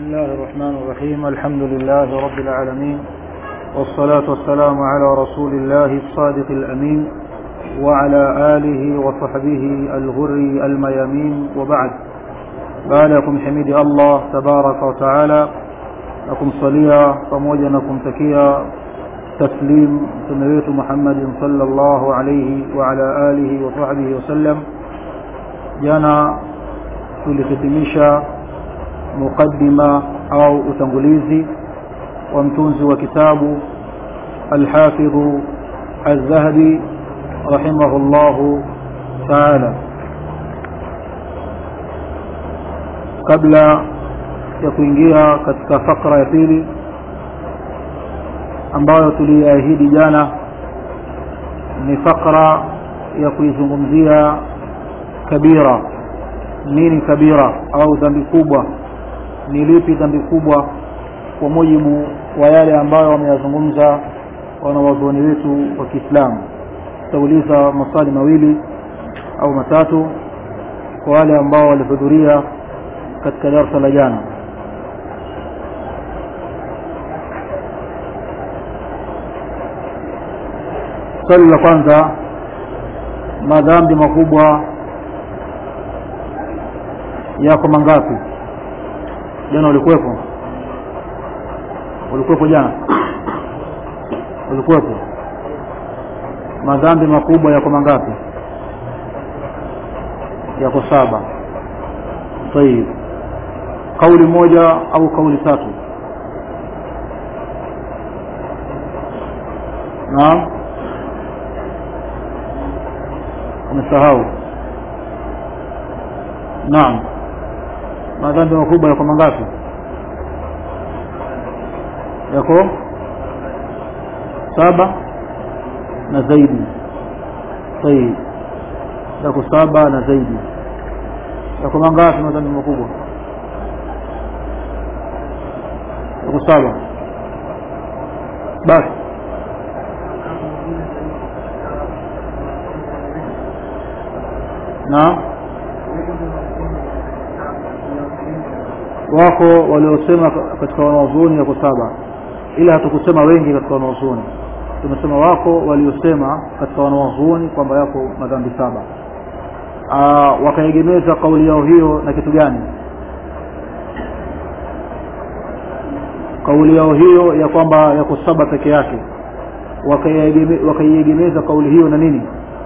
الله الرحمن الرحيم الحمد لله رب العالمين والصلاة والسلام على رسول الله الصادق الأمين وعلى آله وصحبه الغر الميامين وبعد بعدكم حميد الله تبارك وتعالى لكم صليا pamoja na kumtakia taslim mtume wetu Muhammad sallallahu alayhi wa ala alihi wa sahbihi wasallam jana tulihitimisha muqaddima au utangulizi wa mtunzi wa kitabu الحافظ الذهبي رحمه الله تعالى kabla ya kuingia katika fakra ya pili ambayo tuliahidi jana ni fakra ya kuizungumzia kabira nini kabira au dhambi kubwa ni lipi dhambi kubwa kwa mujibu wa yale ambayo wameyazungumza wanawazuoni wetu wa Kiislamu tutauliza maswali mawili au matatu kwa wale ambao walihudhuria katika darasa la jana swali la kwanza madhambi makubwa yako mangapi jana ulikuwepo ulikuwepo jana ulikuwepo madhambi makubwa yako mangapi yako saba tayib kauli moja au kauli tatu naam umesahau naam madhambi makubwa yako mangapi yako saba na zaidi tayib yako saba na zaidi yako mangapi madhambi makubwa yako saba basi na wako waliosema katika wanaozuoni yako saba ila hatukusema wengi katika wanaozuoni tumesema wako waliosema katika wanaozuoni kwamba yako madhambi saba wakaegemeza kauli yao hiyo na kitu gani kauli yao hiyo ya kwamba yako saba peke yake wakaiegemeza kauli hiyo na nini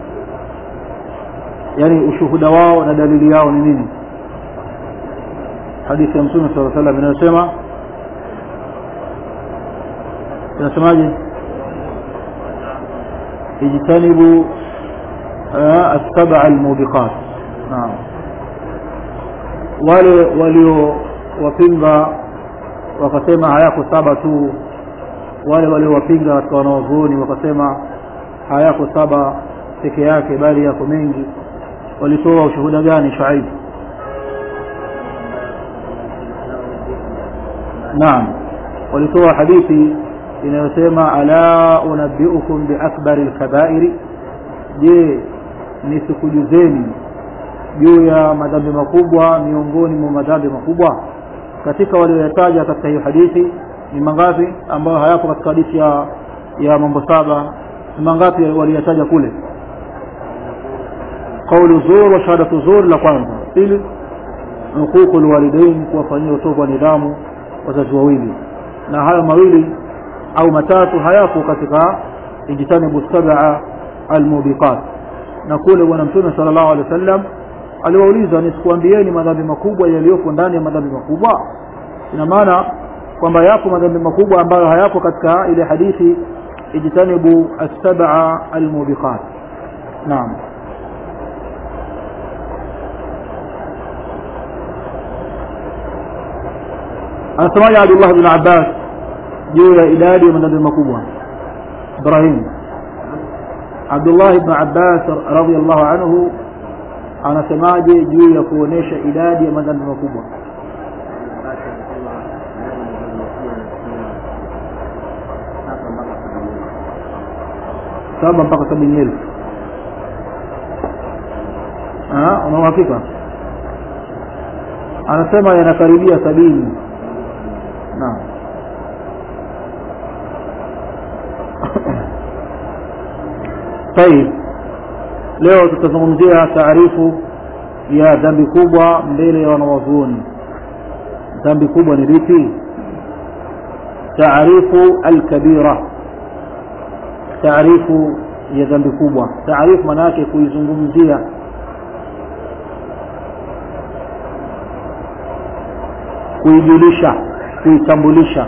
yani ushuhuda wao na dalili yao ni nini hadithi ya mtume sala salam inayosema inasemaje ijtanibu السبع الموبقات نعم wale waliowapinga wakasema hayako saba tu wale waliowapinga katika wanaozuoni wakasema hayako saba peke yake bali yako mengi walitoa ushuhuda gani Shuaib Naam walitoa hadithi inayosema ala unabbiukum biakbari alkabairi je nisikujuzeni juu ya madhambi makubwa miongoni mwa madhambi makubwa katika walioyataja katika hiyo hadithi ni mangapi ambayo hayapo katika hadithi ya ya mambo saba ni mangapi waliyataja kule قول زور وشهادة زور la kwanza pili huququ alwalidain kuwafanyia utovu wa nidhamu wazazi wawili na hayo mawili au matatu hayapo katika ijtanibu sab'a almubiqat na kule bwana mtume sallallahu alaihi wasallam aliwauliza nisikuambieni madhambi makubwa yaliyopo ndani ya madhambi makubwa ina maana kwamba yapo madhambi makubwa ambayo hayapo katika ile hadithi ijtanibu as-sab'a almubiqat naam anasemaje Abdullah bin Abbas juu ya idadi ya madhambi makubwa Ibrahim Abdullah ibn Abbas radhiyallahu anhu anasemaje juu ya kuonesha idadi ya madhambi makubwa saba mpaka sabini elfu una uhakika anasema yanakaribia sabini naam طيب leo tutazungumzia taarifu ya dhambi kubwa mbele ya wanawazuoni dhambi kubwa ni lipi taarifu alkabira taarifu ya dhambi kubwa taarifu maana yake kuizungumzia kuijulisha kuitambulisha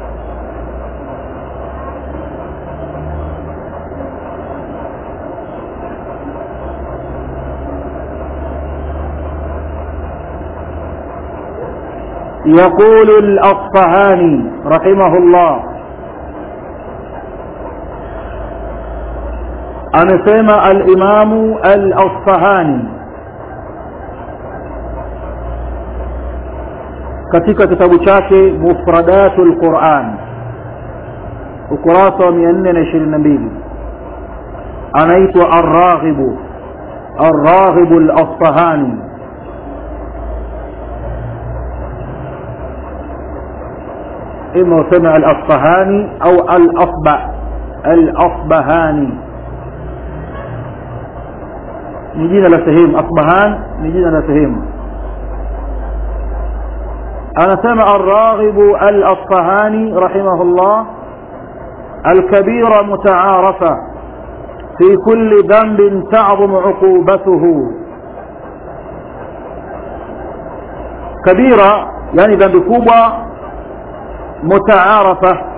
يقول الأصفهاني رحمه الله أنسمى الإمام الأصفهاني katika kitabu chake mufradatul Quran ukurasa wa 422 anaitwa Ar-Raghibu Ar-Raghibu Al-Asfahani إما سمع الأصفهاني أو الأصبع الأصبهاني نجينا لسهيم أصبهان نجينا لسهيم أنا سمع الراغب الأصفهاني رحمه الله الكبيرة متعارفة في كل ذنب تعظم عقوبته كبيرة يعني ذنب كوبا mutaarafa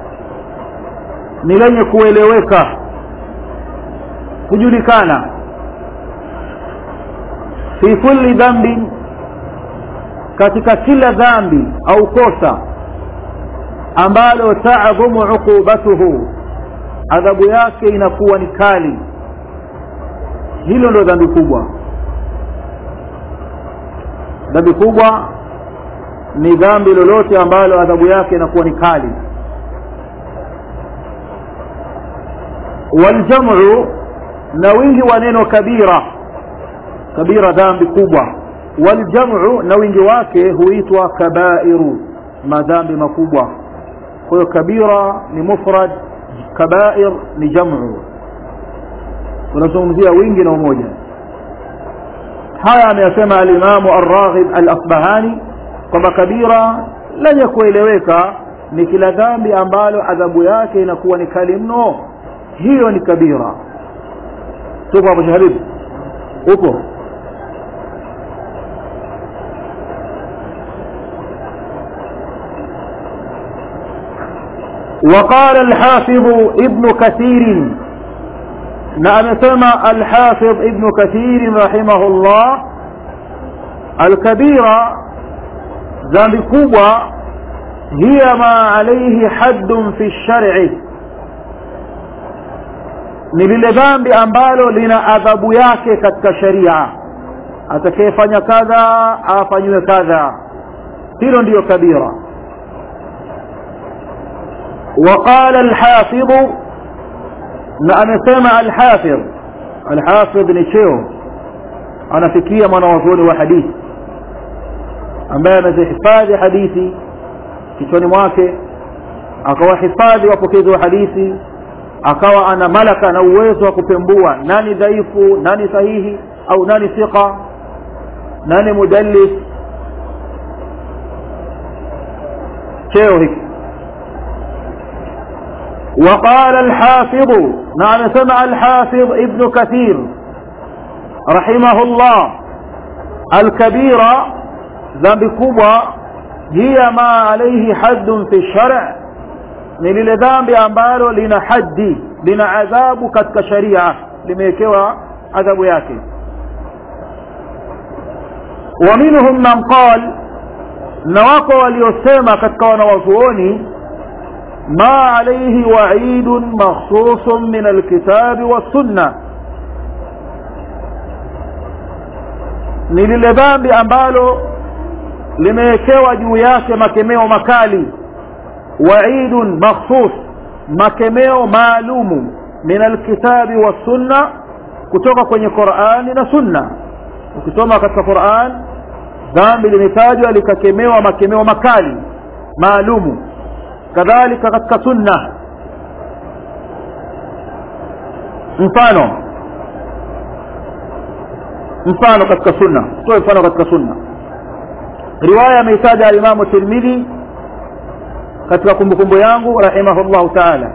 ni lenye kueleweka kujulikana fi kulli dhambi katika kila dhambi au kosa ambalo taadhumu uqubatuhu adhabu yake inakuwa ni kali hilo ndio dhambi kubwa dhambi kubwa ni dhambi lolote ambalo adhabu yake inakuwa ni kali waljamu na wingi wa neno kabira kabira dhambi kubwa waljamu na wingi wake huitwa kabairu madhambi makubwa kwa hiyo kabira ni mufrad kabair ni jamu tunazungumzia wingi na umoja haya ameyasema alimamu arraghib al-asbahani kwamba kabira lenye kueleweka ni kila dhambi ambalo adhabu yake inakuwa ni kali mno hiyo ni kabira tupo hapo shahabibu upo وقال الحافظ ابن كثير نعم سمع الحافظ ابن كثير رحمه الله الكبيرة dhambi kubwa hiya ma alaihi haddun fi shar'i ni lile dhambi ambalo lina adhabu yake katika sharia atakayefanya kadha afanyiwe kadha hilo ndiyo kabira وقال الحافظ na amesema alhafidh alhafidh ni cheo anafikia mwanawazuoni wa hadithi ambaye amezihifadhi hadithi kichwani mwake akawahifadhi wapokezi wa hadithi akawa ana malaka na uwezo wa kupembua nani dhaifu nani sahihi au nani thiqa nani mudallis cheo hiki وقال الحافظ نعم سمع الحافظ ابن كثير رحمه الله الكبيرة ذنب كبوى هي ما عليه حد في الشرع ni lile dhambi ambalo lina haddi lina adhabu katika sharia limewekewa adhabu yake wa minhum man qal na wako waliosema katika wanawazuoni ma alayhi wa'idun makhsusun min alkitabi wassunna ni lile dhambi ambalo limewekewa juu yake makemeo makali wa'idun makhsus makemeo maalumu min alkitabi wassunna kutoka kwenye Qur'ani na sunna ukisoma katika Qur'an dhambi limetajwa likakemewa makemeo makali maalumu kadhalika katika sunna mfano mfano katika sunna toe mfano katika sunna riwaya ameitaja alimamu tirmidhi katika kumbukumbu yangu rahimahullahu taala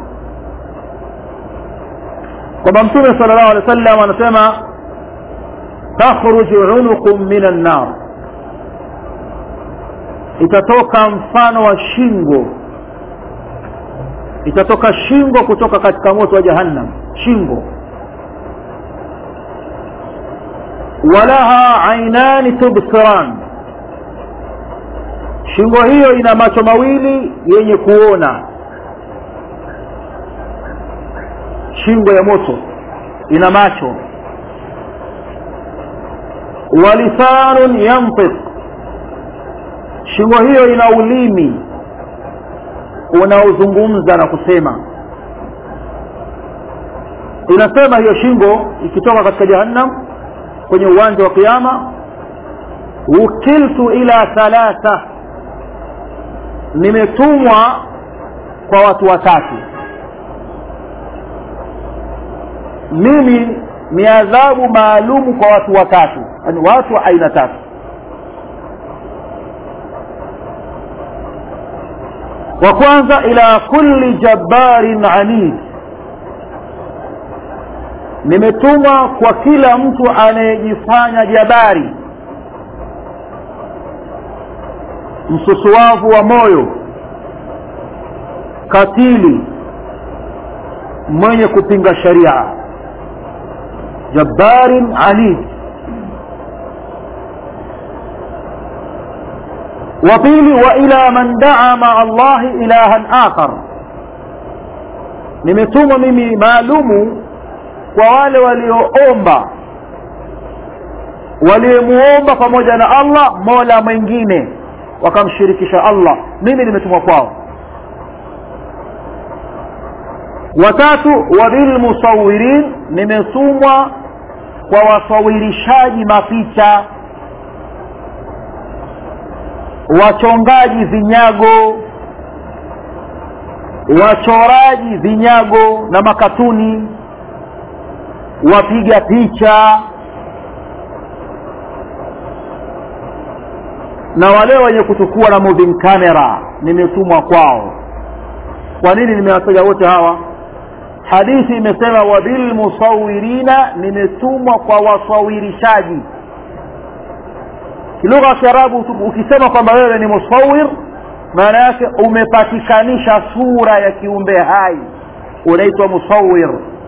kwamba mtume sala llahu alehi wa sallam anasema takhruju unuqun min annar itatoka mfano wa shingo itatoka shingo kutoka katika moto wa jahannam shingo walaha ainani tubsiran shingo hiyo ina macho mawili yenye kuona shingo ya moto ina macho walisanun yantiq shingo hiyo ina ulimi unaozungumza na kusema inasema hiyo shingo ikitoka katika jahannam kwenye uwanja wa kiama wukiltu ila thalatha nimetumwa kwa watu watatu mimi ni adhabu maalumu kwa watu watatu yani watu wa aina tatu wa kwanza ila kulli jabbarin anid nimetumwa kwa kila mtu anayejifanya jabari msusuwavu wa moyo katili mwenye kupinga sharia jabbarin anid wa pili wa ila man daa maa allahi ilahan akhar nimetumwa mimi maalumu kwa wale walioomba waliomuomba pamoja na allah mola mwingine wakamshirikisha allah mimi nimetumwa kwao watatu wabilmusawirin nimetumwa kwa wasawirishaji mapicha wachongaji vinyago wachoraji vinyago na makatuni wapiga picha na wale wenye kuchukua na moving camera nimetumwa kwao kwa nini nimewataja wote hawa hadithi imesema wabilmusawirina nimetumwa kwa wasawirishaji kilugha ya kiarabu ukisema kwamba wewe ni musawir maana yake umepatikanisha sura ya kiumbe hai unaitwa musawir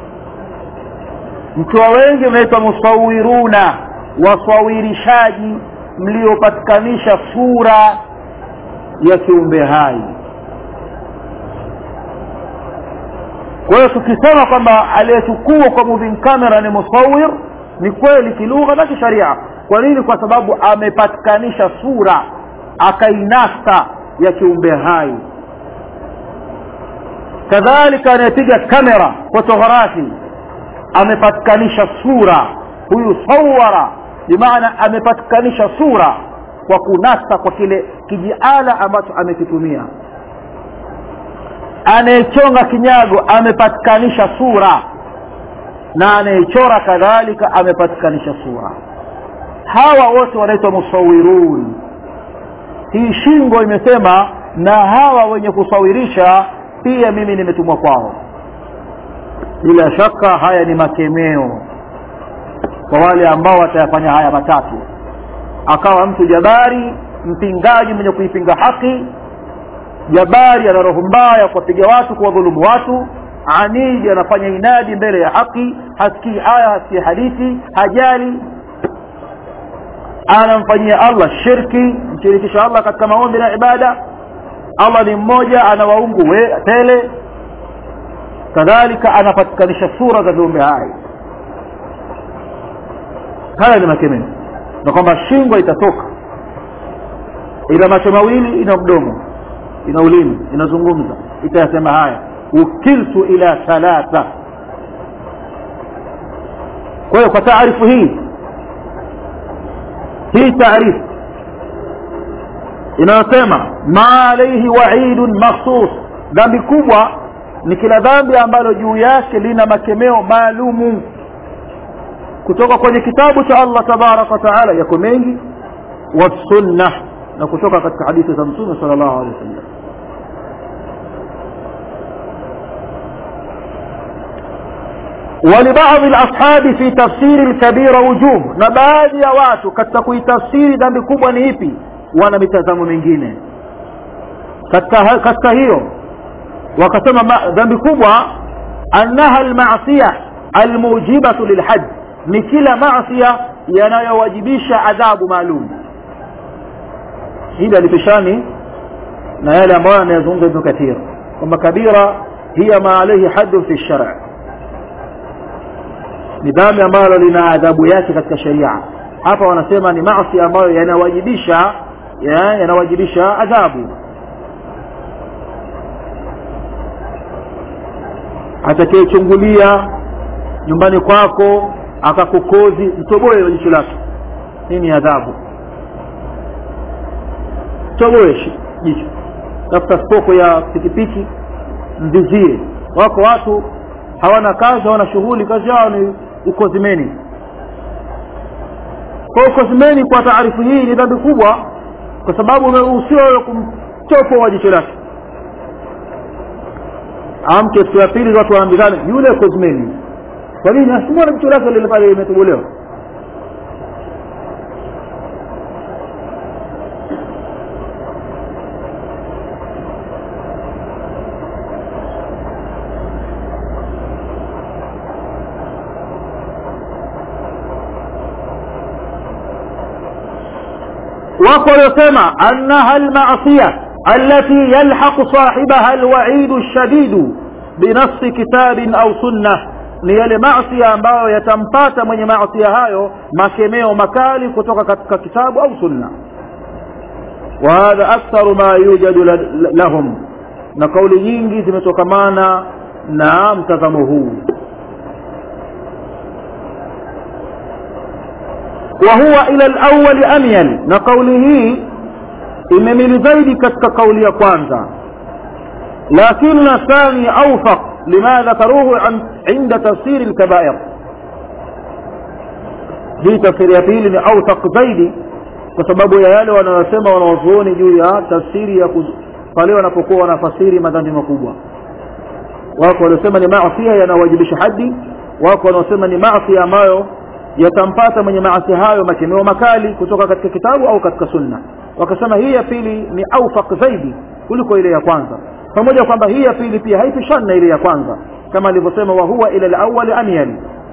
mkiwa wengi mnaitwa musawiruna wasawirishaji mliopatikanisha sura ya kiumbe hai kwa hiyo tukisema kwamba aliyechukua kwa moving camera ni musawir ni kweli kilugha na kisharia kwa nini kwa sababu amepatikanisha sura akainasa ya kiumbe hai kadhalika anayepiga kamera fotografi amepatikanisha sura huyu sawara bimaana amepatikanisha sura kwa kunasa kwa kile kijiala ambacho amekitumia anayechonga kinyago amepatikanisha sura na anayechora kadhalika amepatikanisha sura hawa wote wanaitwa musawirun hii shingo imesema na hawa wenye kusawirisha pia mimi nimetumwa kwao bila shaka haya ni makemeo kwa wale ambao watayafanya haya matatu akawa mtu jabari mpingaji mwenye kuipinga haki jabari ana roho mbaya kuwapiga watu kuwadhulumu watu anidi anafanya inadi mbele ya haki hasikii aya hasikii hadithi hajali anamfanyia allah shirki mshirikisha allah katika maombi na ibada allah ni mmoja ana waungu we tele kadhalika anapatikanisha sura za viumbe hai haya ni makemeo na kwamba shingo itatoka ina macho mawili ina mdomo ina ulimi inazungumza itayasema haya ukiltu ila thalatha kwa hiyo kwa taarifu hii hii taarifu inayosema ma alaihi waidun makhsus dhambi kubwa ni kila dhambi ambalo juu yake lina makemeo maalumu kutoka kwenye kitabu cha Allah tabaraka wa taala yako mengi wa sunna na kutoka katika hadithi za mtume sallallahu alaihi wasallam ولبعض الأصحاب في تفسير الكبيرة وجوه na baadhi ya watu katika kuitafsiri dhambi kubwa ni ipi wana mitazamo mingine katika katika hiyo wakasema dhambi kubwa annaha almaasiya almujibatu lilhad ni kila maasiya yanayowajibisha adhabu maalum hili alipishani na yale ambayo anayazungumza ibn kathir kwamba kabira hiya ma alayhi haddun fi shar' ni dhambi ambalo lina adhabu yake katika sharia hapa wanasema ni maasi ambayo yanawajibisha yanawajibisha adhabu atakayechungulia nyumbani kwako akakukozi mtoboe jicho lake hii ni adhabu toboe jicho tafuta spoko ya pikipiki mvizie wako watu hawana kazi hawana shughuli kazi yao ni ukozimeni kwa ukozimeni kwa taarifu hii ni dhambi kubwa kwa sababu umeruhusiwa wewe kumchopo wa jicho lake amke siku ya pili watu waambizane yule kozimeni kwa nini asimwona jicho lake lile pale limetobolewa wako waliosema annaha almasiya التي يلحق صاحبها الوعيد الشديد بنص كتاب أو سنة ni yale maasiya ambayo yatampata mwenye maasiya hayo makemeo makali kutoka katika kitabu au sunna wa hadha aktharu ma yujadu lahum na kauli nyingi zimetokamana na mtazamo huu wa huwa ila alawwal amyal na kauli hii imemili zaidi katika kauli ya kwanza lakini thani awfaq lima dhakaruhu inda tafsiri alkabair hii tafsiri ya pili ni awfaq zaidi kwa sababu ya yale wanayosema wanawazuoni juu ya tafsiri ya pale wanapokuwa wanafasiri madhambi makubwa wako waliosema ni maasia yanawajibisha hadi wako wanaosema ni maasia ambayo yatampata mwenye maasi hayo makemeo makali kutoka katika kitabu au katika sunna wakasema hii ya pili ni aufaq zaidi kuliko ile ya kwanza pamoja kwamba hii ya pili pia haipishani na ile ya kwanza kama alivyosema wa huwa ila alawwal amyal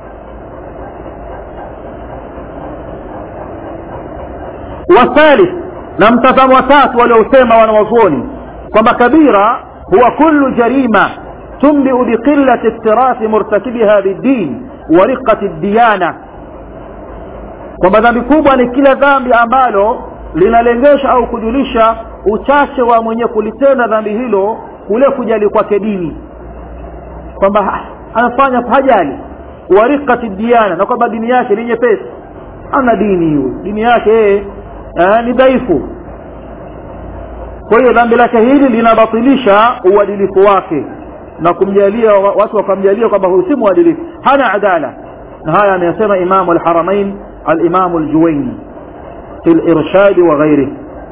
والثالث na mtazamo wa tatu waliosema wanawazuoni kwamba kabira huwa kullu jarima tumbiu biqillati iktirafi murtakibiha biddin wa riqati diyana kwamba dhambi kubwa ni kila dhambi ambalo linalengesha au kujulisha uchache wa mwenye kulitenda dhambi hilo kule kujali kwake dini kwamba anafanya hajali warikati diana na kwamba dini yake ni nyepesi ana dini hiyo dini yake yeye ni dhaifu kwa hiyo dhambi lake hili linabatilisha uadilifu wake na kumjalia watu wakamjalia kwamba huyu si mwadilifu hana adala na haya ameyasema imamu alharamain alimamu aljuwaini في الإرشاد وغيره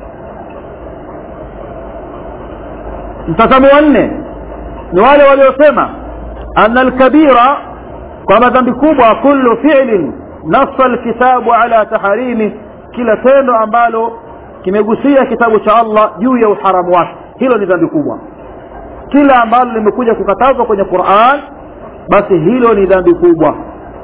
mtazamo wa nne ni wale waliosema anna alkabira kwamba dhambi kubwa kullu fi'lin nassa alkitabu ala taharimi kila tendo ambalo kimegusia kitabu cha Allah juu ya uharamu wake hilo ni dhambi kubwa kila ambalo limekuja kukatazwa kwenye Qur'an basi hilo ni dhambi kubwa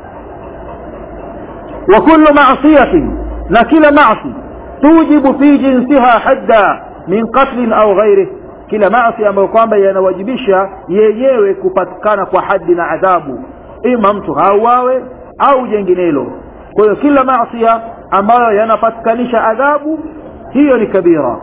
wa kullu ma'siyatin na kila maasi tujibu fi jinsiha hadda min qatlin au ghairih kila maasi ambayo kwamba yanawajibisha yenyewe kupatikana kwa hadi na adhabu ima mtu hauawe au jenginelo kwa hiyo kila maasi ambayo yanapatikanisha adhabu hiyo ni kabira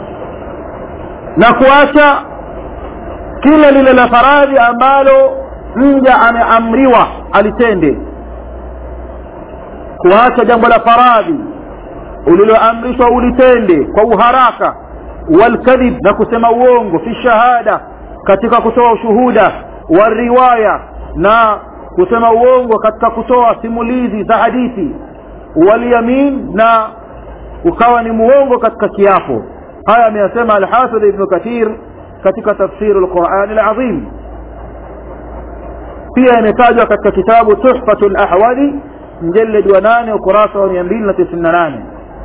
na kuacha kila lile la faradhi ambalo mja ameamriwa alitende kuacha jambo la faradhi uliloamrishwa ulitende kwa uharaka walkadhib na kusema uongo fi shahada katika kutoa ushuhuda wariwaya na kusema uongo katika kutoa simulizi za hadithi walyamin na ukawa ni muongo katika kiapo haya ameyasema alhafidh ibnu kathir katika tafsiri lqurani alazim pia imetajwa katika kitabu tuhfatu lahwali mjeledi wa nane ukurasa wa mia mbili na tisini na nane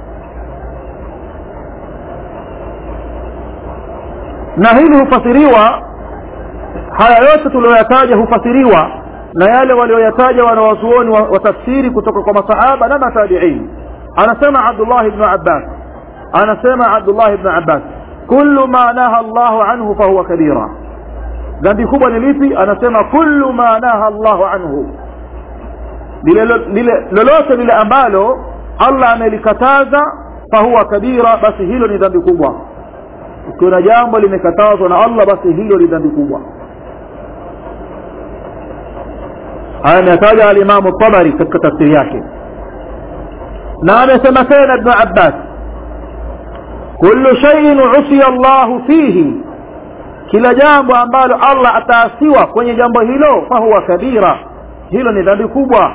na hili hufasiriwa haya yote tuliyoyataja hufasiriwa na yale walioyataja wanawazuoni wa, wa tafsiri kutoka kwa masahaba na matabiin anasema abdullah ibnu abbas anasema abdullah ibnu abbas kullu ma naha llahu anhu fahuwa kabira dhambi kubwa ni lipi anasema kullu ma naha llahu anhu lile lile lolote lile ambalo allah amelikataza fahuwa kabira basi hilo ni dhambi kubwa ukiona jambo limekatazwa na allah basi hilo ni dhambi kubwa haya ameyataja alimamu tabari katika tafsiri yake na amesema tena ibnu abbas kullu shaiin usiya llahu fihi kila jambo ambalo allah ataasiwa kwenye jambo hilo fahuwa kabira hilo ni dhambi kubwa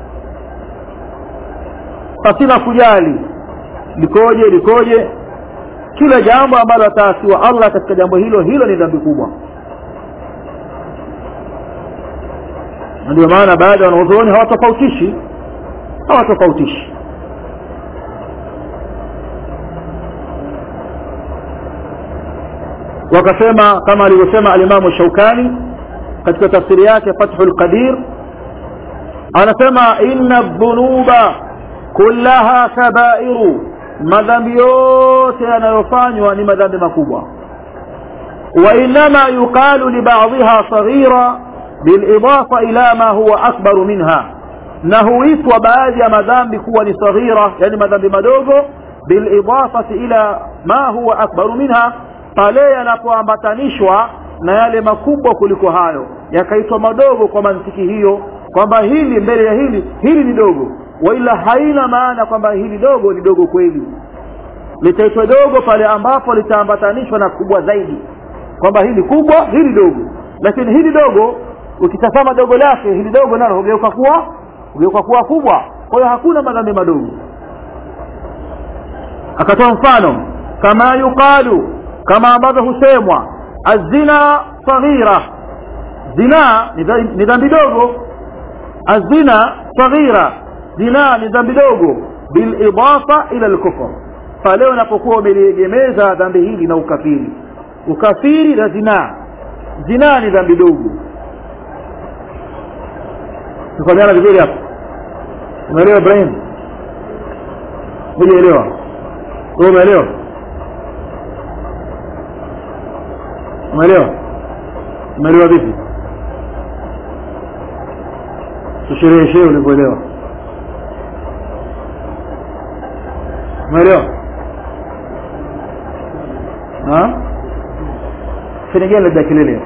pasina kujali likoje likoje kila jambo ambalo ataasiwa allah katika jambo hilo hilo ni dhambi kubwa ndio maana baada ya wanazuoni hawatofautishi hawatofautishi wakasema kama alivyosema alimamu shaukani katika tafsiri yake fathu lqadir anasema inna dhunuba kullaha kabairu madhambi yote yanayofanywa ni madhambi makubwa وإنما يقال لبعضها صغيرة بالإضافة إلى ما هو أكبر منها نهويت وبعض مذنب كون صغيرة يعني مذنب مدوغو بالإضافة إلى ما هو أكبر منها pale yanapoambatanishwa na yale makubwa kuliko hayo yakaitwa madogo kwa mantiki hiyo kwamba hili mbele ya hili hili ni dogo waila haina maana kwamba hili dogo ni dogo kweli litaitwa dogo pale ambapo litaambatanishwa na kubwa zaidi kwamba hili kubwa hili dogo lakini hili dogo ukitazama dogo lake hili dogo nalo hugeuka kuwa hugeuka kuwa kubwa kwa hiyo hakuna madhambi madogo akatoa mfano kama yuqalu kama ambavyo husemwa azina saghira zina ni dhambi dogo azina saghira zina ni dhambi dogo bilidafa ila lkufr pale unapokuwa umeliegemeza dhambi hili na ukafiri ukafiri na zinaa zinaa ni dhambi dogo tukamiana vizuri hapo umeelewa ibrahim hujaelewa umeelewa umeelewa umeelewa vipi tushereheshee ulivyoelewa umeelewa finigani labda kelele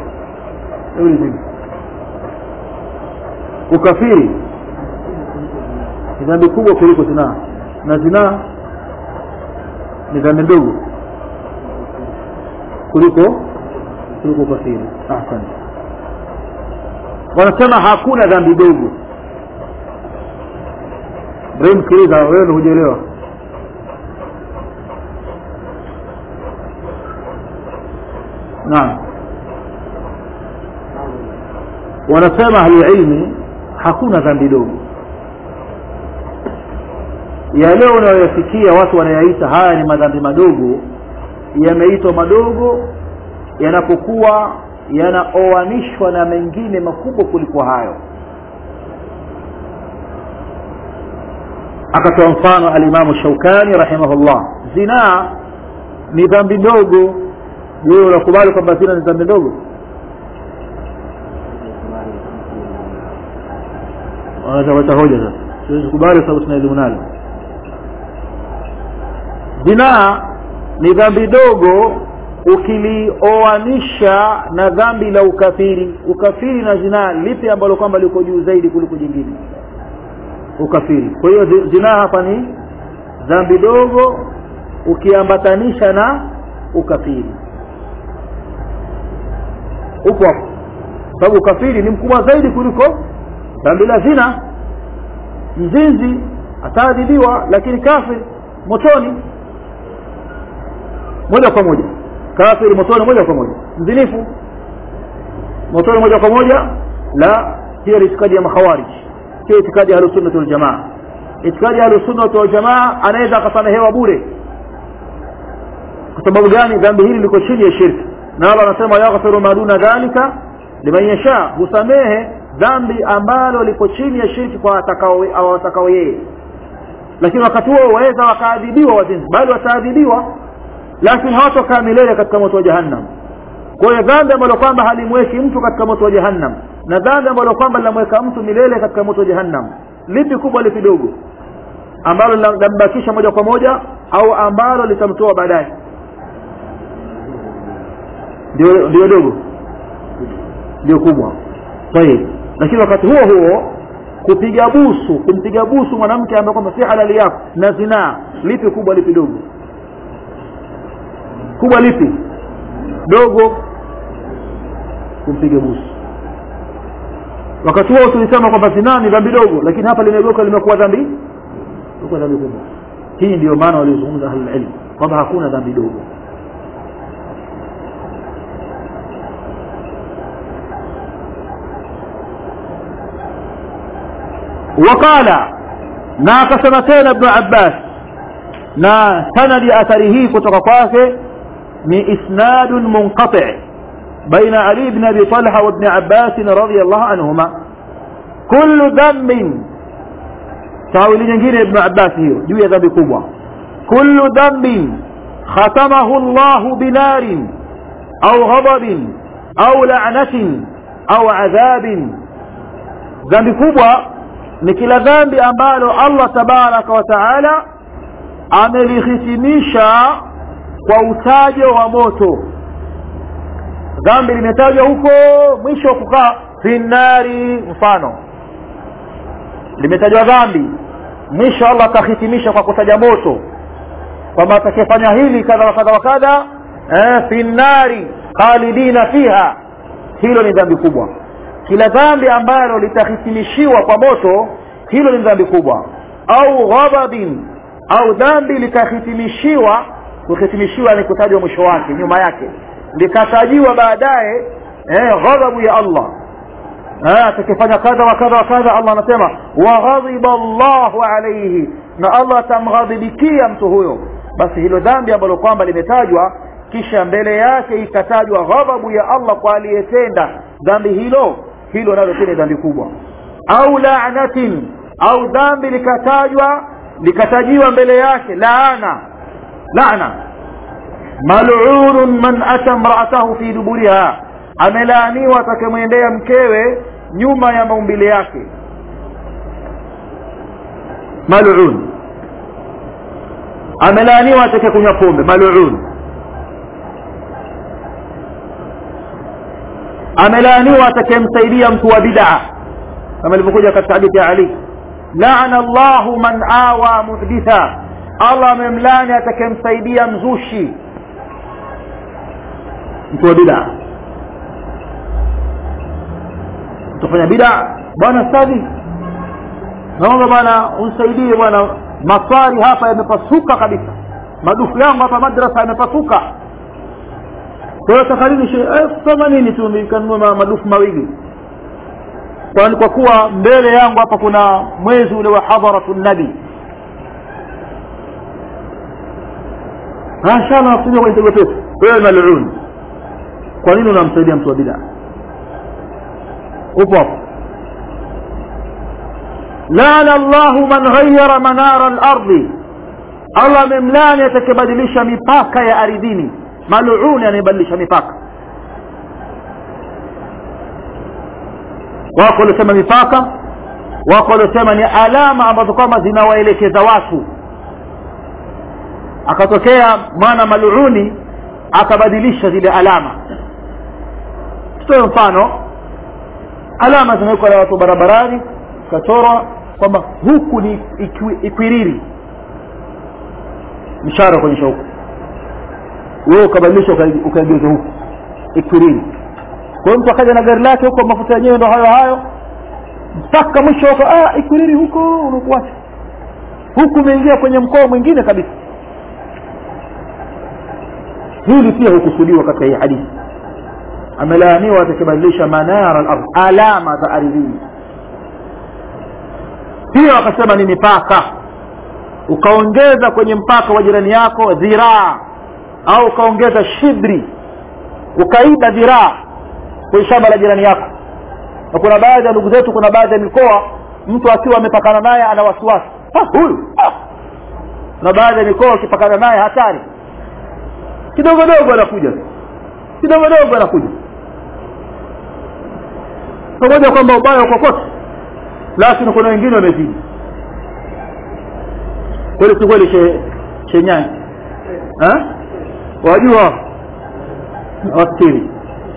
ukafiri ni dhambi kubwa kuliko zinaa na zinaa ni dhambi ndogo kuliko kuliko ukafiri ahsan wanasema hakuna dhambi dogo Ibrahim sikiliza wewe ndio hujaelewa naam wanasema ahlulilmi hakuna dhambi dogo yale unayoyasikia watu wanayaita haya ni madhambi madogo yameitwa madogo yanapokuwa yanaoanishwa na mengine makubwa kuliko hayo akatoa mfano alimamu shaukani rahimahullah zinaa ni dhambi ndogo je unakubali kwamba zina ni dhambi ndogo wanaweza hoja sasa siwezi kubali sababu tuna elimu nalo zinaa ni dhambi dogo ukilioanisha na dhambi la ukafiri ukafiri na zinaa lipi ambalo kwamba liko juu zaidi kuliko jingine ukafiri kwa hiyo zi- zinaa hapa ni dhambi dogo ukiambatanisha na ukafiri upo hapo sababu ukafiri ni mkubwa zaidi kuliko dhambi la zina mzinzi ataadhibiwa lakini kafir motoni moja kwa moja kafiri motoni moja kwa moja mzinifu motoni moja kwa moja la hiyo ni itikadi ya makhawarij sio itikadi ya ahlusunnati waljamaa itikadi ya ahlusunnati waljamaa anaweza akasamehewa bure kwa sababu gani dhambi hili liko chini ya shirki na Allah anasema yaghfiru ma duna dhalika liman yasha husamehe dhambi ambalo liko chini ya shirki kwa watakao au watakao yeye lakini wakati huo waweza wakaadhibiwa wazinzi bali wataadhibiwa lakini hawatokaa milele katika moto wa jahannam kwa hiyo dhambi ambalo kwamba halimweki mtu katika moto wa jahannam na dhambi ambalo kwamba linamweka mtu milele katika moto wa jahannam lipi kubwa lipi dogo ambalo linambakisha moja kwa moja au ambalo litamtoa baadaye ndio ndio dogo ndio kubwa tayeb lakini wakati huo huo kupiga busu kumpiga busu mwanamke ambaye kwamba si halali yako na zinaa lipi kubwa lipi dogo kubwa lipi dogo kumpiga busu wakati huo tulisema kwamba zinaa ni dhambi dogo lakini hapa limegeuka limekuwa dhambi limekuwa dhambi kubwa hii ndio maana waliozungumza ahlul ilm kwamba hakuna dhambi dogo وقال na akasema tena ibn abbas na sanadi athari hii kutoka kwake ni isnadun munqati baina ali ibn abi talha wa ibn abbas radiyallahu anhuma kullu dhanbin tawili nyingine ibn abbas hiyo juu ya dhambi kubwa kullu dhanbin khatamahu allah binarin au ghadabin au la'natin au adhabin dhambi kubwa ni kila dhambi ambalo Allah tabaraka wa taala amelihitimisha kwa utajo wa moto dhambi limetajwa huko mwisho kukaa finari mfano limetajwa dhambi mwisho Allah akahitimisha kwa kutaja moto kwamba atakayefanya hili kadha wa kadha wa kadha eh, finari khalidina fiha hilo ni dhambi kubwa kila dhambi ambalo litahitimishiwa kwa moto hilo ni dhambi kubwa au ghadabin au dhambi likahitimishiwa kuhitimishiwa ni kutajwa mwisho wake nyuma yake likatajiwa baadaye eh, ghadhabu ya Allah eh, atakifanya kadha wa kadha wa kadha Allah anasema wa ghadhiba Allahu alayhi na Allah atamghadhibikia mtu huyo basi hilo dhambi ambalo kwamba limetajwa kisha mbele yake ikatajwa ghadhabu ya Allah kwa aliyetenda dhambi hilo hilo nalo pia ni dhambi kubwa au la'natin au dhambi likatajwa likatajiwa mbele yake laana laana mal'unun man ata imra'atahu fi duburiha amelaaniwa atakemwendea mkewe nyuma ya maumbile yake mal'un amelaaniwa atakayekunywa pombe mal'un amelaaniwa atakayemsaidia mtu wa bid'a kama ilivyokuja katika hadithi ya Ali laana Allahu man awa muhditha Allah amemlani atakayemsaidia mzushi mtu wa bid'a utafanya bid'a bwana stadi naomba bwana unisaidie bwana maswali hapa yamepasuka kabisa madufu yangu hapa madrasa yamepasuka kwa hiyo takalini elfu themanini tu nikanunua madufu mawili kwani kwa kuwa mbele yangu hapa kuna mwezi ule wa hadharatu nabi inshallah nakuja kwenye tego pepo wewe mal'un kwa nini unamsaidia mtu wa bid'a upo hapo lana Allahu man ghayyara manara al-ardi Allah amemlani atakibadilisha mipaka ya ardhini mal'un anayebadilisha mipaka wako waliosema mipaka wako waliosema ni alama ambazo kwamba zinawaelekeza watu akatokea mwana mal'uni akabadilisha zile alama tutoe mfano alama zimewekwa na watu barabarani kachorwa kwamba huku ni ikwiriri mshara kuonyesha huku wewe ukabadilisha ukaegeza huku ikwiriri kwa hiyo mtu akaja na gari lake huko mafuta yenyewe ndo hayo hayo mpaka mwisho huko ah ikwiriri huko unakuacha huku umeingia kwenye mkoa mwingine kabisa hili pia hukusudiwa katika hii hadithi amelaaniwa atakibadilisha manara al-ardh alama za ardhini pia wakasema ni mipaka ukaongeza kwenye mpaka wa jirani yako dhiraa au ukaongeza shibri ukaiba dhiraa kwenye shamba la jirani yako na kuna baadhi ya ndugu zetu kuna baadhi ya mikoa mtu akiwa amepakana naye ana wasiwasi huyu na baadhi ya mikoa ukipakana naye hatari kidogo dogo anakuja kidogo dogo anakuja pamoja kwamba ubaya kokote lakini kuna wengine wamezidi kweli si kweli chenyani wajua wafikiri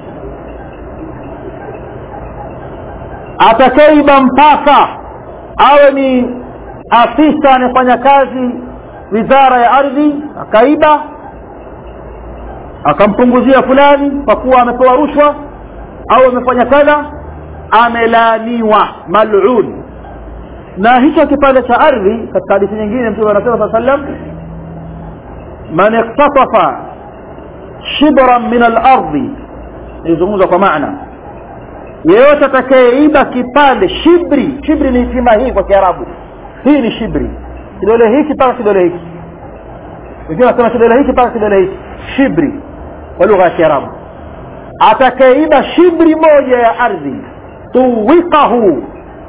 atakaiba mpaka awe ni afisa anayefanya kazi wizara ya ardhi akaiba akampunguzia fulani kwa kuwa amepewa rushwa au amefanya kadha amelaaniwa mal'un na hicho kipande cha ardhi katika hadithi nyingine mtume anasema saa sallam man iktatafa shibran min al-ardi ilizungumza kwa maana yeyote atakayeiba kipande shibri shibri ni sima hii kwa kiarabu hii ni shibri kidole hiki mpaka kidole hiki wengine wanasema kidole hiki mpaka kidole hiki shibri kwa lugha ya kiarabu atakayeiba shibri moja ya ardhi tuwikahu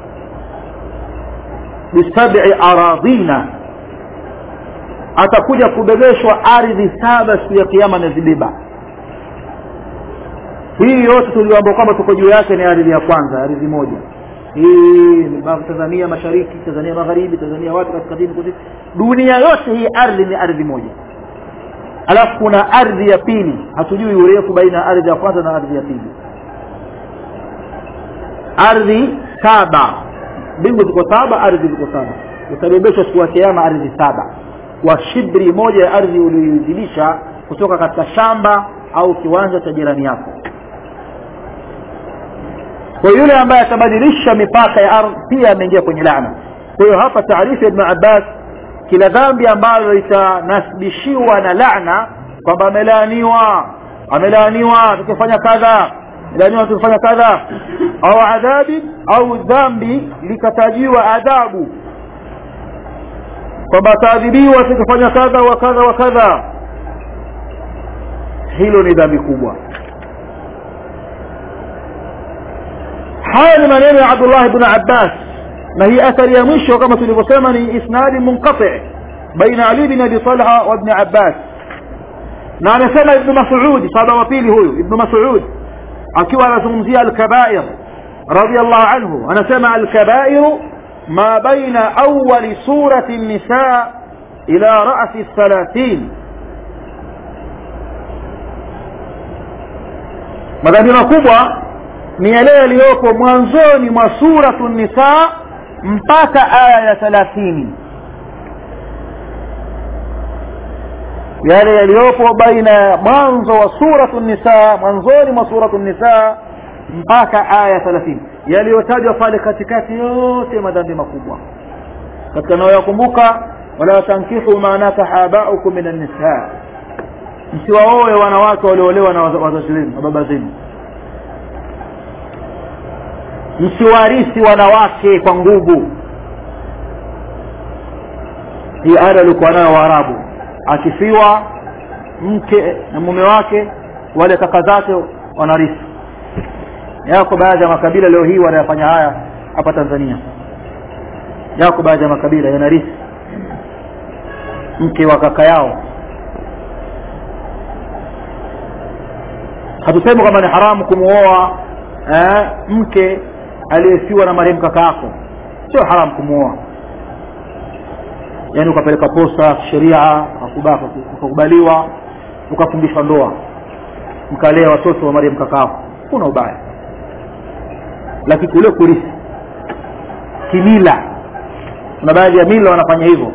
bisabi aradhina atakuja kubebeshwa ardhi saba siku ya kiama amezibeba hii yote tulioambia kwamba tuko juu yake ni ardhi ya kwanza ardhi moja hii tanzania mashariki tanzania magharibi tanzania wapi kaskazini kusini dunia yote hii ardhi ni ardhi moja alafu kuna ardhi ya pili hatujui urefu baina ya ardhi ya kwanza na ardhi ya pili ardhi saba mbingu ziko saba ardhi ziko saba utabebeshwa siku ya kiama ardhi saba kwa shibri moja ya ardhi ulioizilisha kutoka katika shamba au kiwanja cha jirani yako kwa yule ambaye atabadilisha mipaka ya ardhi pia ameingia kwenye laana kwa hiyo hapa taarifa ya ibn abbas kila dhambi ambalo litanasibishiwa na laana kwamba amelaaniwa amelaaniwa tukifanya kadha amelaaniwa tukifanya kadha au adhabi au dhambi likatajiwa adhabu kwamba ataadhibiwa tukifanya kadha wa kadha wa kadha hilo ni dhambi kubwa haya ni maneno ya Abdullah ibn Abbas na hii athari ya mwisho kama tulivyosema ni isnadi munqati baina Ali bin Abi Talha wa ibn Abbas na anasema ibn Mas'ud sahaba wa pili huyu ibn Mas'ud akiwa anazungumzia al-kaba'ir radiyallahu anhu anasema al-kaba'ir ma baina awwal surati an-nisa ila ra'si al-thalathin madhambi makubwa ni yale yaliyopo mwanzoni mwa suratu nisa mpaka aya ya thalathini yale yaliyopo baina ya mwanzo wa suratu nisa mwanzoni mwa suratu nisa mpaka aya ya thalathini yaliyotajwa pale katikati yote madhambi makubwa katika nayoyakumbuka wala tankihu ma nakaha abaukum min annisa msiwaoe wanawake walioolewa na wazazi wenu na baba zenu msiwarisi wanawake kwa nguvu hii ada alikuwa nayo waarabu akifiwa mke na mume wake wale kaka zake wanarisi yako baadhi ya makabila leo hii wanayafanya haya hapa Tanzania yako baadhi ya makabila yanarisi mke wa kaka yao hatusemi kwamba ni haramu kumuoa eh, mke aliyefiwa na marehemu kaka yako sio haramu kumuoa yaani ukapeleka posta sheria ukakubaliwa ukafundishwa ndoa mkalea watoto wa mariam kakao kuna ubaya lakini kule kurithi kimila kuna baadhi ya mila wanafanya hivyo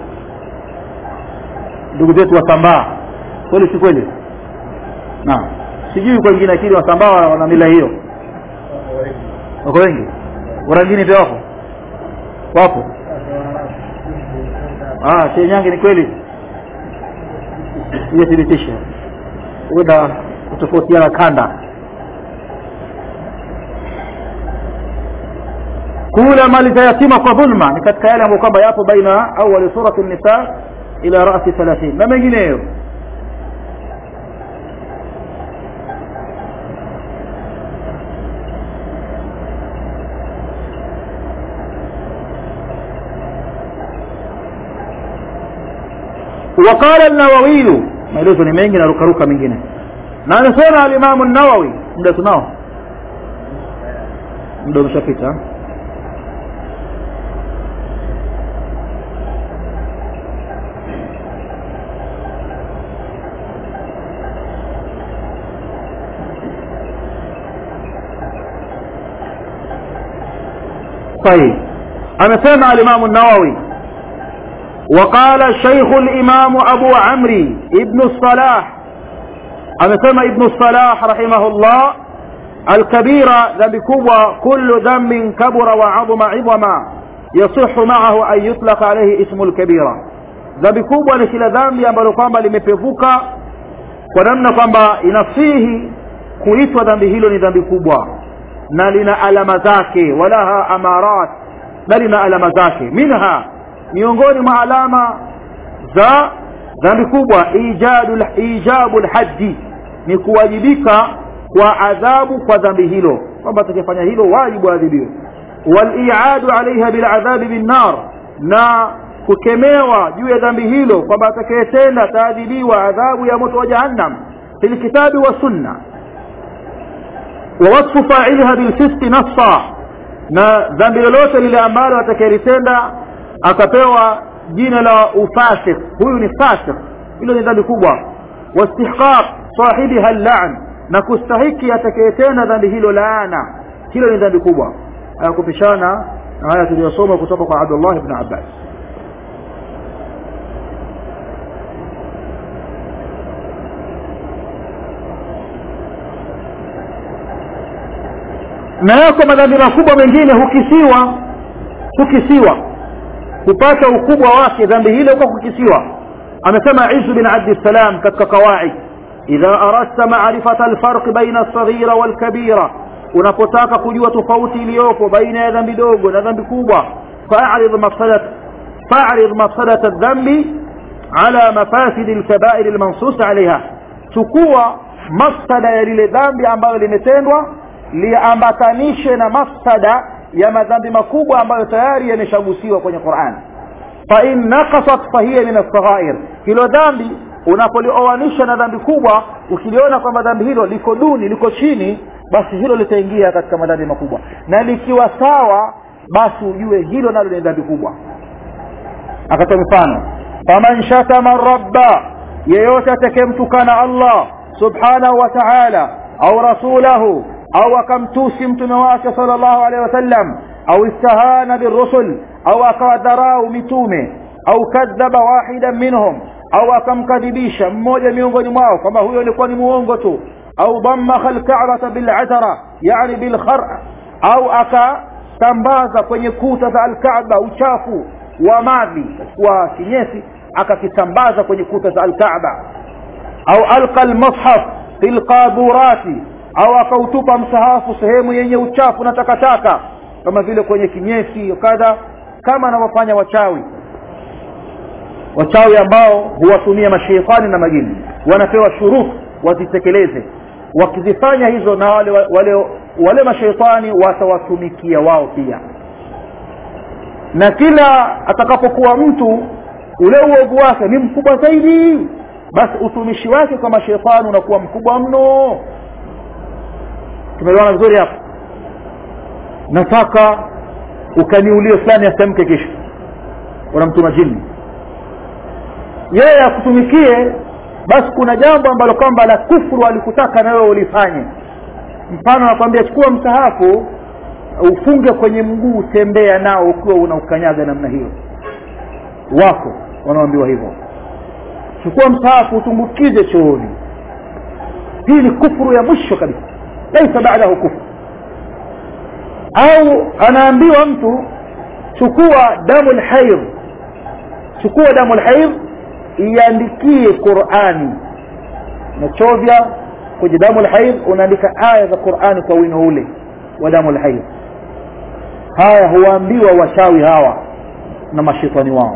ndugu zetu wasambaa kweli si kweli naam sijui kwa wengine lakini wasambaa wana mila hiyo wako wengi urangini pia wako wapo ah chenyange ni kweli hiyo thibitisha huenda kutofautiana kanda kula mali za yatima kwa dhulma ni katika yale ambayo kwamba yapo baina awali surati nisa ila rasi 30 na mengineyo وقال النووي maelezo ni mengi na rukaruka mengine na anasema alimamu nawawi muda tunao muda umeshapita طيب amesema alimamu nawawi وقال الشيخ الإمام أبو عمري ابن الصلاح أمسمى ابن الصلاح رحمه الله الكبيرة ذنب كبوة كل ذنب كبر وعظم عظما يصح معه أن يطلق عليه اسم الكبيرة ذنب كبوة لكل ذنب ambalo kwamba limepevuka kwa namna kwamba inasihi kuitwa dhambi hilo ni dhambi kubwa na lina alama zake walaha amarat na lina alama zake minha miongoni mwa alama za dhambi kubwa ijadu ijabu lhaji ni kuwajibika kwa adhabu kwa dhambi hilo kwamba atakifanya hilo wajibu adhibiwe waliadu alaiha biladhabi binnar na kukemewa juu ya dhambi hilo kwamba atakayetenda ataadhibiwa adhabu ya moto wa jahannam fi lkitabi wa sunna ووصف فاعلها بالفسق نصا na dhambi lolote lile ambalo atakayelitenda akapewa jina la ufasik huyu ni fasik hilo ni dhambi kubwa wastihqaq sahibiha lan na kustahiki atakayetenda dhambi hilo laana hilo ni dhambi kubwa hayakupishana na haya tuliyosoma kutoka kwa abdullah ibn abbas na yako madhambi makubwa mengine hukisiwa hukisiwa kupata ukubwa wake dhambi hilo kwa kukisiwa amesema izu bin abdissalam katika qawaid idha aradta marifata alfarq baina alsaghira walkabira unapotaka kujua tofauti iliyopo baina ya dhambi dogo na dhambi kubwa fa'rid mafsadat fa'rid mafsadat aldhambi ala mafasid alkabair almansus alaiha chukua mafsada ya lile dhambi ambalo limetendwa liambatanishe na mafsada ya madhambi makubwa ambayo tayari yameshagusiwa kwenye Qur'an fa in naqasat fahiya min as-saghair hilo dhambi unapolioanisha na dhambi kubwa ukiliona kwamba dhambi hilo liko duni liko chini basi hilo litaingia katika madhambi makubwa na likiwa sawa basi ujue hilo nalo ni dhambi kubwa akatoa mfano faman shatama rabba yeyote atakayemtukana Allah subhanahu wa ta'ala au rasulahu au akamtusi mtume wake sallallahu alaihi wasallam au istahana birusul au akawadharau mitume au kadhaba wahidan minhum au akamkadhibisha mmoja miongoni mwao kwamba huyo alikuwa ni muongo tu au dammakha alka'bata bil'atara yani bilkhar au akatambaza kwenye kuta za alkaaba uchafu wa mavi wa kinyesi akakitambaza kwenye kuta za alkaaba au alqa almushaf fil qaburati au akautupa msahafu sehemu yenye uchafu na takataka kama vile kwenye kinyesi kadha kama anavyofanya wachawi wachawi ambao huwatumia masheitani na majini wanapewa shurufu wazitekeleze wakizifanya hizo na wale wale wale masheitani watawatumikia wao pia na kila atakapokuwa mtu ule uovu wake ni mkubwa zaidi basi utumishi wake kwa masheitani unakuwa mkubwa mno tumeelewana vizuri hapa nataka ukaniulie fulani asiamke kesho unamtuma jini yeye akutumikie basi kuna jambo ambalo kwamba la kufuru alikutaka na wewe ulifanye mfano anakwambia chukua msahafu ufunge kwenye mguu tembea nao ukiwa unaukanyaga namna hiyo wako wanaoambiwa hivyo chukua msahafu utumbukize chooni hii ni kufuru ya mwisho kabisa laisa baadahu kufru au anaambiwa mtu chukua damu lhair chukua damu lhair iandikie qurani nachovya kwenye damu lhair unaandika aya za qurani kwa wino ule wa damu lhair haya huwaambiwa washawi hawa na mashetani wao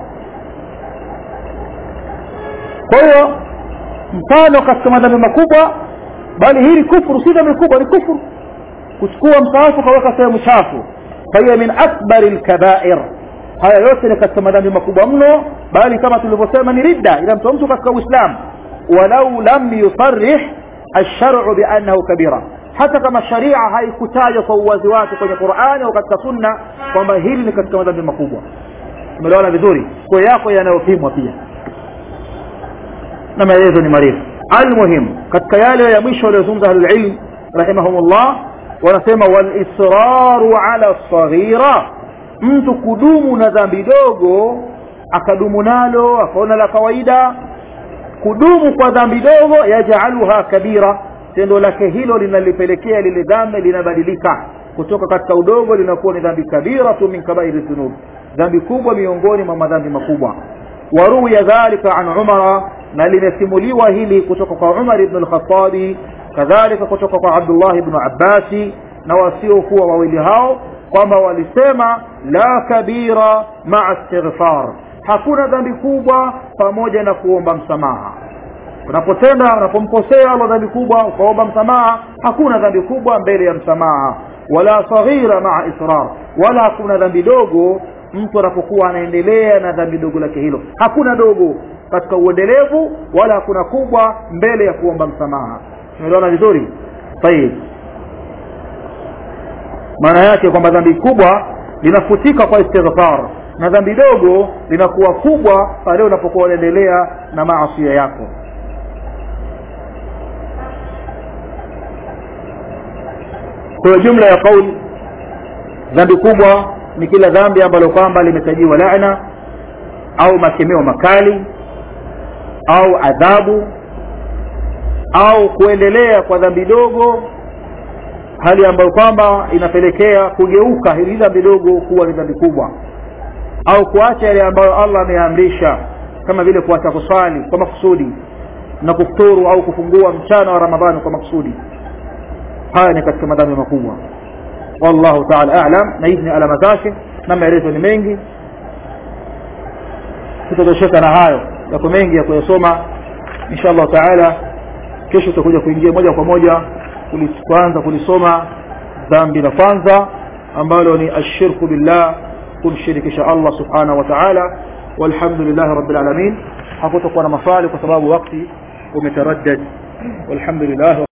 kwa hiyo mfano katika madhambi makubwa bali hili kufuru si dhambi kubwa ni kufuru kuchukua msaafu ukaweka sehemu chafu fahiya min akbari lkabair haya yote ni katika madhambi makubwa mno bali kama tulivyosema ni ridda inamtoa mtu katika uislam walau lam yusarih alsharu biannahu kabira hata kama sharia haikutajwa kwa uwazi wake kwenye qurani au katika sunna kwamba hili ni katika madhambi makubwa umeelewana vizuri kwa yako yanayopimwa pia na maelezo ni marefu almuhim katika yale ya mwisho waliozungumza ahlulilm rahimahumullah wanasema walisraru ala saghira mtu kudumu na dhambi dogo akadumu nalo akaona la kawaida kudumu kwa dhambi dogo yajaluha kabira tendo lake hilo linalipelekea lile dhambi linabadilika kutoka katika udogo linakuwa ni dhambi kabiratu min kabairi dhunub dhambi kubwa miongoni mwa madhambi makubwa waruya dhalika an umara na limesimuliwa hili kutoka kwa umar ibn al-khattabi kadhalika kutoka kwa abdullah ibn abbasi na wasiokuwa wawili hao kwamba walisema la kabira maa istighfar hakuna dhambi kubwa pamoja na kuomba msamaha unapotenda unapomkosea Allah dhambi kubwa ukaomba msamaha hakuna dhambi kubwa mbele ya msamaha wala saghira maa israr wala hakuna dhambi dogo mtu anapokuwa anaendelea na dhambi dogo lake hilo hakuna dogo katika uendelevu wala hakuna kubwa mbele ya kuomba msamaha umeelewana vizuri tayib maana yake kwamba dhambi kubwa linafutika kwa istighfar na dhambi dogo linakuwa kubwa pale unapokuwa unaendelea na maasia yako kwa jumla ya kauli dhambi kubwa ni kila dhambi ambalo kwamba limetajiwa laana au makemeo makali au adhabu au kuendelea kwa dhambi dogo hali ambayo kwamba inapelekea kugeuka hili dhambi dogo kuwa ni dhambi kubwa au kuacha yale ambayo Allah ameamrisha kama vile kuacha kusali kwa makusudi na kufuturu au kufungua mchana wa Ramadhani kwa makusudi haya ni katika madhambi makubwa wallahu ta'ala a'lam na hizi ni alama zake na maelezo ni mengi tutatosheka na hayo yako mengi ya kuyasoma insha Allah taala kesho tutakuja kuingia moja kwa moja kuanza kulisoma dhambi la kwanza ambalo ni ashirku billah kumshirikisha Allah subhanahu wa ta'ala walhamdulillah rabbil alamin hakutakuwa na maswali kwa sababu wakati umetaraddad walhamdulillah